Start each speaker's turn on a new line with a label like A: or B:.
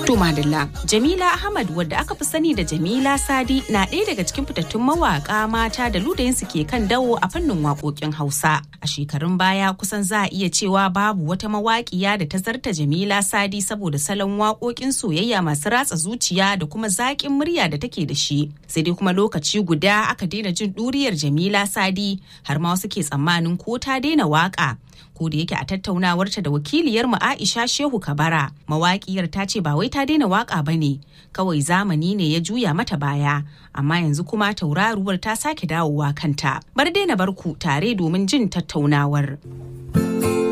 A: To Madalla, Jamila Ahmad wadda aka fi sani da Jamila Sadi na ɗaya daga cikin fitattun mawaƙa mata da ludayinsu ke kan dawo a fannin waƙoƙin Hausa. A shekarun baya kusan za a iya cewa babu wata mawaƙiya da ta zarta Jamila Sadi saboda salon waƙoƙin soyayya masu ratsa zuciya da kuma zaƙin murya da take da shi. Sai dai kuma lokaci guda aka daina jin ɗuriyar Jamila Sadi har ma wasu ke tsammanin ko ta daina waƙa. ko da yake a tattaunawarta da wakiliyarmu Aisha Shehu Kabara mawaƙiyar ta ce ba wai ta daina waƙa ba ne kawai zamani ne ya juya mata baya amma yanzu kuma tauraruwar ta sake dawowa kanta bar daina barku tare domin jin tattaunawar.